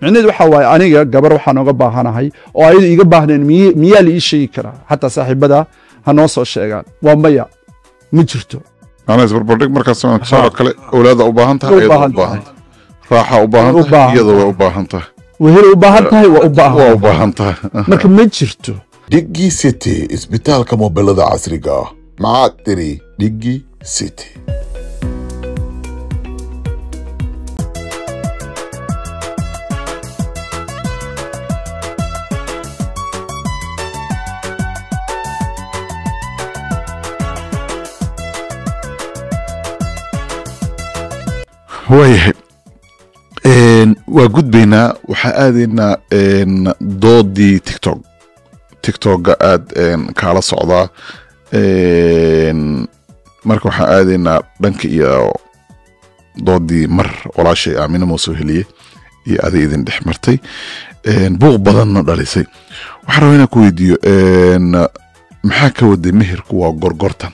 micnaheedu waxa waaye aniga gabar waxaan oga baahanahay oo ayadu iga baahneen miy- miyaa la ii sheegi karaa xataa saaxiibada ha noo soo sheegaan waa maya ma jirto macnaha isbarbardhig markaas tusaale kale awlaada u baahan tahay Way u iyada baahan u baahan tahay raaxa u baahan Way u tahay baahan iyada way u baahan tahay wehel u baahan tahay waa u waa u baahan baahan tahay marka ma jirto Diggi City isbitaalka mobilada casriga ah maxaad tiri Diggi City waayahay Een, waa gudbaynaa waxaa aadaynaa een, doodii tiktok tiktoka aad een, kaala socdaa Een, marka waxaan aadaynaa dhanka iyo doodii mar walaashay aamina muusoo heliye iyo aday idin dhex martay Een, buuq badanna dhalisay waxaan rabaa inaan ku weydiiyo een, maxaa ka waday meherku waa gorgortan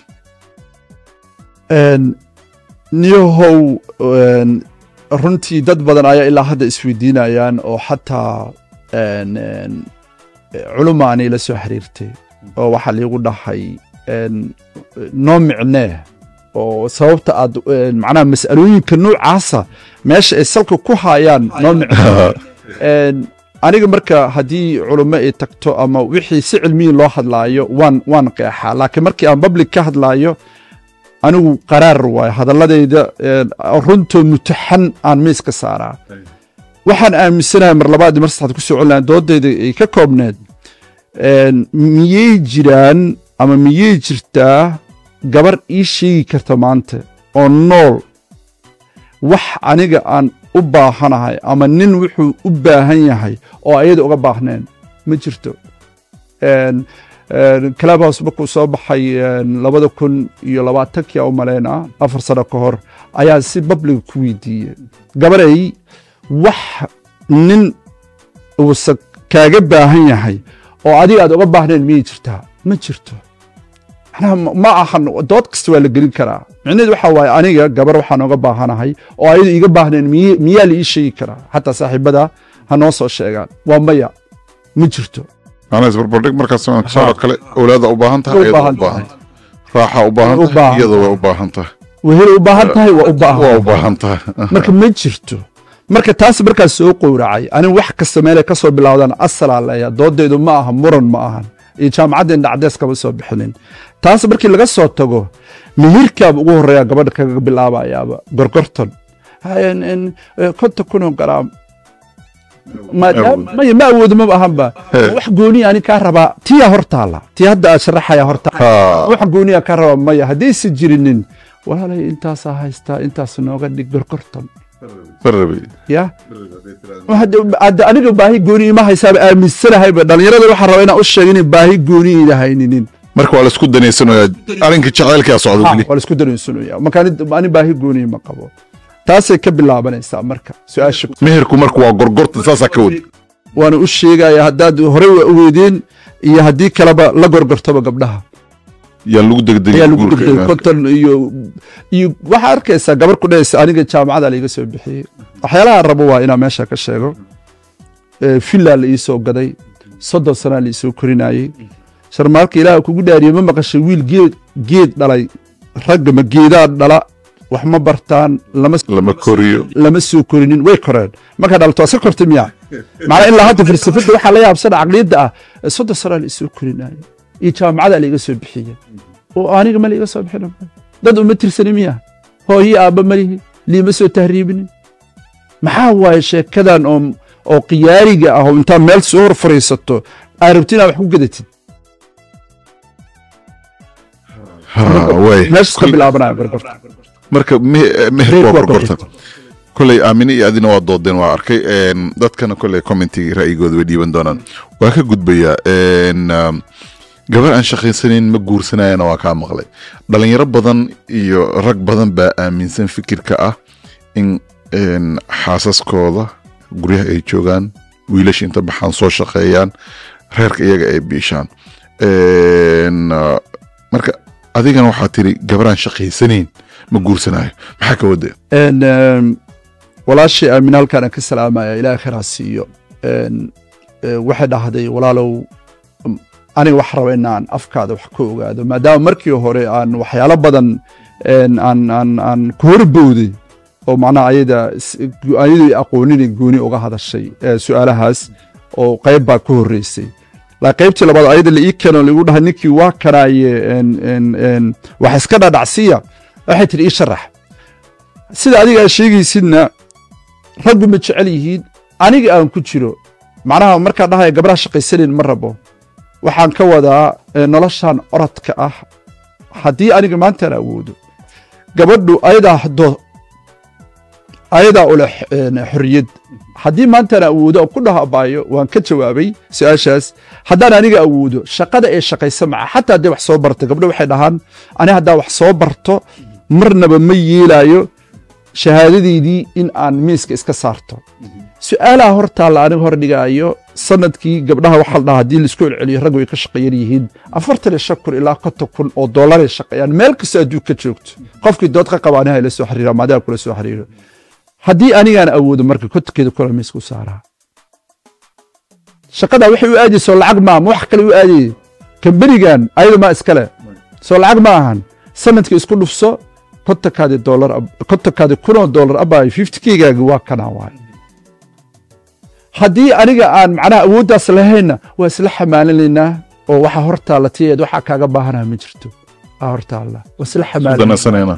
Een, niyahow een, runtii dad badan ayaa ilaa hadda isweydiinayaan oo xataa een, een, culumaanay la soo xiriirtay oo waxaa liigu dhahay een, noo micnee oo sababta aad een, macnaha mas'alooyinka noocaasa meesha ay salka ku hayaan noo micnee Een, aniga marka haddii culummo ay tagto ama wixii si cilmiyi loo hadlaayo waan waan qeexaa laakiin markii aan public ka hadlaayo anigu qaraar waayo hadaladayda een, runtoo mutaxan aan miiska saaraa waxaan aaminsanahay mar labaad iyo mar saddexaad ku soo celinaya doodayda ay ka koobneed een, miyay jiraan ama miyay jirtaa gabar ii sheegi karta maanta oo nool wax aniga aan u baahanahay ama nin wuxuu u baahan yahay oo ayada uga baahneen ma jirto Een, een, clubhouse markuu soo baxay een, labada kun iyo labaatankii u malaynaa afar sano ka hor ayaa si babliga ku weydiiyey gabaray wax nin uusa kaaga baahan yahay oo adiga aad uga baahneen miyay jirtaa ma jirto macnaha ma- ma ahan dood kasta waa la gelin karaa micnaheedu waxa waaye aniga gabar waxaan oga baahanahay oo ayadu iga baahneen miy- miyaa la ii sheegi karaa xataa saaxiibada ha noo soo sheegaan waa maya ma jirto macnaha isbarbardhig markaas tusaale kale awlaada u baahan tahay Way u iyada baahan u baahan tahay raaxa u baahan Way u tahay baahan iyada way u baahan tahay wehel u baahan tahay waa u waa baahan u baahan tahay marka ma jirto marka taas markaas soo qowracay anigu wax kasta meelay ka soo bilowdaan asalaa leeya doodaydu ma aha muran ma ahan iyo jaamacaddeen dhacdees kama soo bixinin taas markii laga soo tago mihirkaaba ugu horreeya gabadha kaga bilaabayaaba gorgorton Ha, en- en, eh, konton kunoo garaam maadaama maya ma awoodo maba ahanba wax gooniya ani kaa rabaa tiyaa hor taala tii hadda aad sharaxaya hor taala Ha. wax gooniya kaa rabaa maya haddaysan jirinin walaalay intaasaa haystaa intaas nooga dhig gorgorton Barabi. ya hadda hadda aniga baahi gooni ima haysaaba aaminsanahayba dhallinyarada waxaa rabaa inaan u sheego inay baahi gooni ida hayninin marka waa laisku danaysanayaa arrinka jacaylkaa socda Ha, weli waa laisku dareensanaya marka ani- ani baahi gooni ma qabo taasay ka bilaabanaysaa marka su-aasha meherku marka waa gorgortan saasaa ka wada waana u sheegaya haddaad horey waa ogeedeen iyo haddii kaleba la gorgortaba gabdhaha yaa lagu degdegay ayaa lagu guurka degdegay imaanka. konton iyo iyo waxaa arkaysaa gabar ku dhahaysa aniga jaamacada laiga soo bixiyey waxyaalaha rabo waa inaan meesha ka sheego Eh, villa la ii soo gaday soddon sanaa la isoo korinayey sharmaalka ilaah kugu dhaariye ma maqashay wiil geed geed dhalay ragga ma geedaa dhala wax ma bartaan lama lama koriyo lama soo korinin way koreen markaa dhalto waa iska kortay miya macnaa ilaa hadda falsafada waxaa la yaabsana caqliyadda ah eh, soddon sanaa la isoo korinaayo iyo jaamacada laiga soo bixiyey oo aniga ma laiga soo bixin dad uma tirsani miya hooyo aabba malihi liima soo tahriibinin maxaa waaye sheekadan oo oo qiyaariga ah oo intaa meel soo hor fariisato aa rabti inaad wax ku gadatid Ha, waay. meeshas ka bilaabanaya gorgorta marka me- eh, meherku waa waa gorgortan koley aamine iyo adina waa doodeen waa arkay Een, dadkana koley commentiga ra'yigooda way dhiiban doonaan waa ka gudbayaa Een, um, gabar aan shaqaysanayn ma guursanayana waa kaa maqlay dhalinyaro badan iyo rag badan baa aaminsan fikirka ah in een, xaasaskooda guryaha ay joogaan wiilasha inta baxaan soo shaqeeyaan reerka iyaga ay biishaan Een, uh, marka adigana waxaa tiri gabaraan shaqaysanayn ma guursanayo maxaa ka wada En, ehm, walaashii aamin halkaan aan ka salaamaya ilaahay khayraa siiyo Een, ee, waxay dhahday walaalow m- aniga wax raba inaan afkaada wax ka ogaado maadaama markii hore aan waxyaalo badan een, aan aan aan ku horbowday oo macnaha ayada s- gu- ayadii aqoonin gooni uga hadashay ee, su-aalahaas oo qayb baa ka horreysay laakiin qaybtii labaad ayada la ii keeno lagu dhahay ninkii waa kanaaye een, een, een, wax iska dhadhacsiya waxay tihi ii sharax sida adiga aad sheegaysidna raggu ma jecel yihiin aniga aan ku jiro macnaha markaan dhahaya gabdhaha shaqaysanin ma rabo waxaan ka wadaa eh, noloshan orodka ah haddii aniga maantaan awoodo gabadhu ayadaa hado ayadaa ule xorriyad haddii maantaan awoodo aan ku dhaho abaayo waan ka jawaabay su-aashaas haddaan aniga awoodo shaqada ee shaqaysa maca xataa haddii wax soo barto gabdho waxay dhahaan ani haddaa wax soo barto marnaba ma yeelaayo shahaadadeydii in aan miiska iska saarto su-aalaha hortaalla aniga hor dhigaayo sanadkii gabdhaha waxaa la dhahaa haddii laisku celceliyo raggu ay ka shaqeeyan yihiin afartan iyo shan kun ilaa konton kun oo dollaray shaqeeyaan meel kastoo adduun ka joogto qofkii dood ka qaba aniha ila soo xiriira maadaama kula soo xiriiro haddii anigaan awoodo marka kontonkeeda kula miiska u saaraa shaqadaa waxay u aadayso lacag maa ma wax kale u aadayay kambanigan ayada maa iskale soo lacag ma ahan sanadkii isku dhufso kontonkaadi dollar kontonkaadi kunoo dollar abaayo fifty kgaagi waa kanaa waay haddii aniga aan macnaha awooddaas lahaynna waa isla xamaalinaynaa oo waxa hortaalla tiyeed waxaa kaaga baahanaha ma jirto aa hortaalla waa isla xamaalinaynaa danaysanayna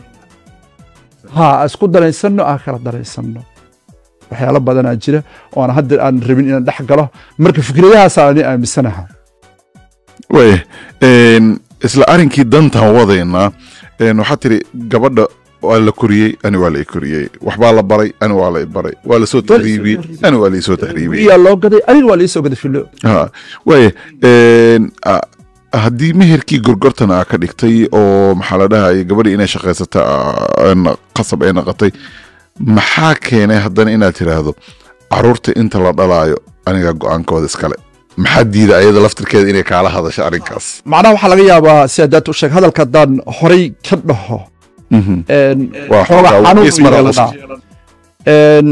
ha isku danaysanno aan kala danaysanno waxyaalo badanaa jira oo aan hadda aan rabin inaan dhex galo marka fikradahaasa ani aaminsanaha waaya een, isla arrinkii dantan wadaynaa een, waxaa tiri gabadha waa la koriyey ani waa la i koriyey waxbaa la baray ani waa la i baray waa lasoo tahriibiyey ani waa la isoo tahriibiyey iyaa loo gaday aniga waa liisoo gaday filo Ha, waaya een, a- haddii meherkii gorgortan aa ka dhigtay oo maxaa la dhahaya gabadhii inay shaqaysata aa, een, qasab ay naqatay maxaa keenay haddana inaad tiraahdo caruurta inta la dhalaayo aniga go-aankooda iskale maxaa diida ayada laftirkeeda inay kaala hadasho arrinkaas macnaha waxaa laga yaabaa si haddaad u sheeg hadalka haddaan horay ka dhaho Mhm. een, Waa xoogaa xoogaa xanuun ismara buu yeelanaa. Een,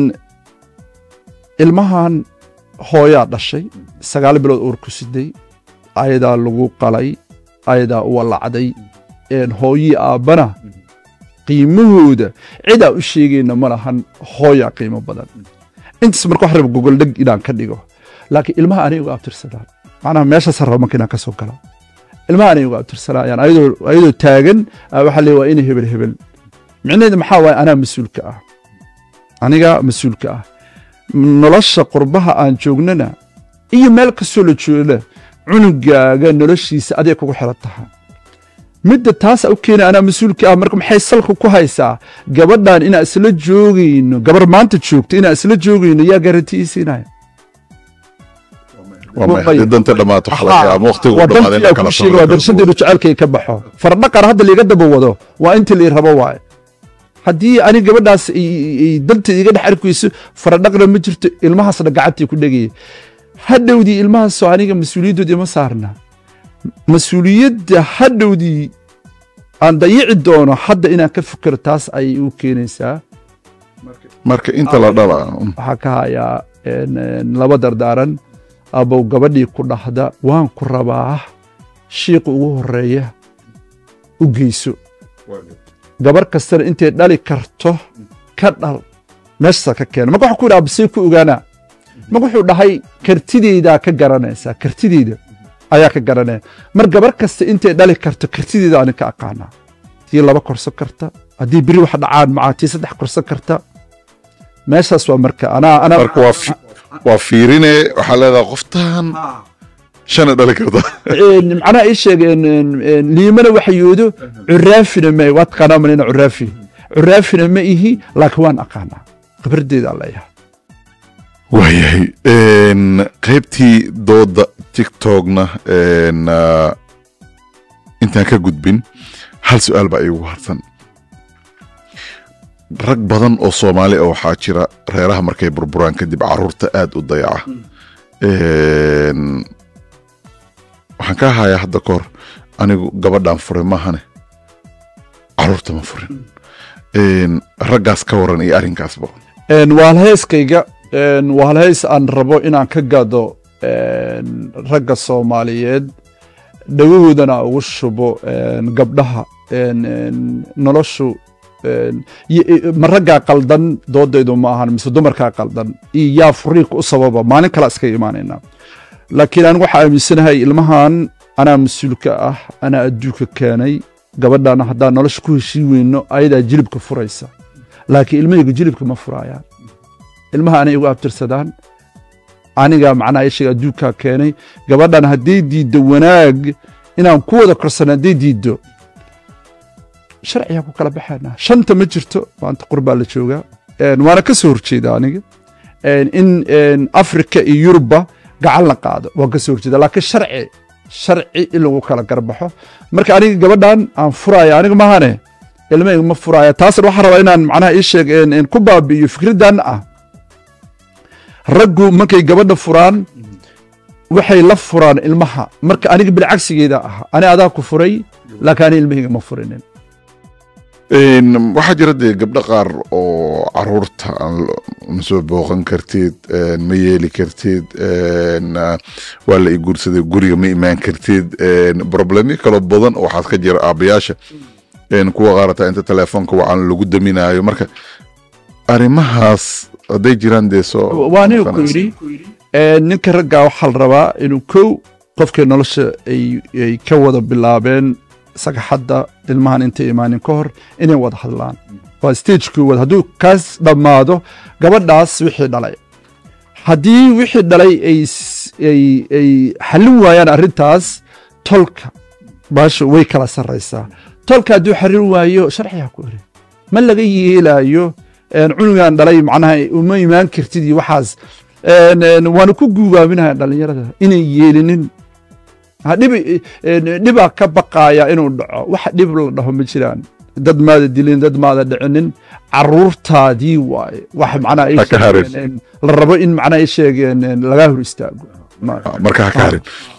ilmahan hooyaa dhashay sagaal bilood uur ku siday ayadaa lagu qalay ayadaa u walacday een, hooyii aabbana qiimahooda cidaa u sheegayna ma lahan hooyaa qiimo badan intaas marka wax raba gogoldheg inaan ka dhigo laakiin ilmaha anay uga abtirsadaan macnaha meeshaas raba marka inaan ka soo galo ilmaha anay uga abtirsanayaan ayadoo ayadoo taagan aa waxaa leeya waa ina hebel hebel micnaheedu maxaa waaye anaa mas-uulka ah aniga mas-uulka ah nolosha qurbaha aan joognana iyo meel kastoo la joogna cunugaaga noloshiisa aday kugu xiran tahay midda taasa u keena anaa mas-uulka ah marka maxay salka ku haysaa gabadhan inaan isla joogayno gabar maanta joogto inaan isla joogayno yaa garantiisiinaya waa may haddii danta dhammaato xalaqya ama waqtigu u dhamaaday wadantiyaa kuu sheega waa darshadeedu jecelkay ka baxo fardhaqan hadda liiga daba wado waa intii lii rabo waaye haddii ani gabadhaas ay- ay danta iga dhex arkayso faradhaqna ma jirto ilmahaasna gacantii ku dhegaya hadhowdii ilmahaasoo aniga mas-uuliyaddoodii ma saarna mas-uuliyadda hadhowdii aan dayici doono hadda inaan ka fikiro taas ayay u keenaysaa marka inta la dhala waxaa ka hayaa een, een, laba dardaaran abow gabadhii ku dhahda waan ku rabaa shiiqa ugu horeeya u geyso gabar kastana intay dhali karto ka dhal meeshaasaa ka keena marka waxaa ku yidhaha basay ku ogaanaa marka wuxuu dhahay kartideydaa ka garanaysaa kartideyda ayaa ka garanaya mar gabar kasta intay dhali karto kartideyda anin ka aqaanaa tii laba korsan karta haddii beri wax dhacaan macaa tii saddex korsan karta meeshaas waa marka anaa anaa marka waa fi- waa fiirine waxaa leedahay qoftan shana dhali karta een, macnaha ii sheegeen een, een, liimana waxyoodo curaafina ma waa taqaanaa manina curaafi curaafina ma ihi laakiin waan aqaanaa khibradeeda leeyahay waayahay een, qaybtii dooda tiktokna een, ah, intaan ka gudbin hal su-aal baa iigu harsan rag badan oo soomaali ah waxaa jira reeraha markay burburaan kadib caruurta aad u dayaca Een, waxaan ka hayaa hadda kahor anigu gabadhaan furay maahane caruurta ma furin Een, raggaas ka waran iyo arrinkaasba Een, waa halheyskayga een, waa halheys aan rabo inaan ka gado een, ragga soomaaliyeed dhawahoodana ugu shubo een, gabdhaha een, een, noloshu een, y- y- ma raggaa qaldan doodaydu ma ahan mise dumarkaa qaldan iyo yaa furiiq u sababa maalin kala iska imaanayna laakiin anigu waxaa aaminsanahay ilmahan anaa mas-uulka ah anaa adduunka keenay gabadhana haddaan nolosha ku heshii weyno ayadaa jilibka furaysa laakiin ilmahayga jilibka ma furaayaan ilmaha anay igu abtirsadaan aniga macnaha ishaga adduunkaa keenay gabadhan hadday diiddo wanaag inaan ku wada korsano hadday diiddo sharciyaa ku kala baxaynaa shanta ma jirto maanta qurbaa la joogaa Een, waana ka soo horjeeda aniga Een, in een, afrika iyo yurubba gacan la qaado waan ka soo horjeeda laakiin sharci sharci in lagu kala garbaxo marka aniga gabadhan aan furaya aniga mahane ilmahayga ma furaya taasna waxaan rabaa inaan macnaha ii sheeg een, een, ku baabi'iyo fikraddan ah raggu markay gabadha furaan waxay la furaan ilmaha marka aniga bilcagsigeeda ah ani adaa ku furay laakiin ani ilmahayga ma furinin Een, waxaa jira dee gabdho qaar oo caruurta aan lo- ma soo booqan kartid een, ma yeeli kartid een, ah, waa la i guursaday guriga ma imaan kartid een, problemyo kalo badan oo waxaad ka jira aabayaasha een, kuwa qaarata inta telefoonka wacan lagu daminayo marka arrimahaas hadday jiraan dee soo waa aniga ku yidhi ee, ninka raggaa waxaa la rabaa inuu kow qofkii nolosha ay ay ka wada bilaabeen sagaxadda ilmahan intay imaanin ka hor inay wada hadlaan waa stagekii wada hadduu kaas dhammaado gabadhaas wixii dhalay haddii wixii dhalay ay s- ay ay xallin waayaan arrintaas tolka baasha way kala sarraysaa tolka hadduu xallin waayo sharcigaa ku eri ma laga yeelaayo een, cunugan dhalay macnaha uma imaan kartid iyo waxaas een, een, waana ku guubaaminaha dhallinyarada inay yeelinin Ha, dhibi een, dhibaa ka baqaaya inuu dhaco wax dhib la dhaho ma jiraan dad maada dilin dad maada dhicinin caruurtaadii waaye wax macnaha ay Ha ka harin. sheegeen, een, la rabo in macnaha ay sheegeen een, lagaa hor istaago Ma- marka ha ka harin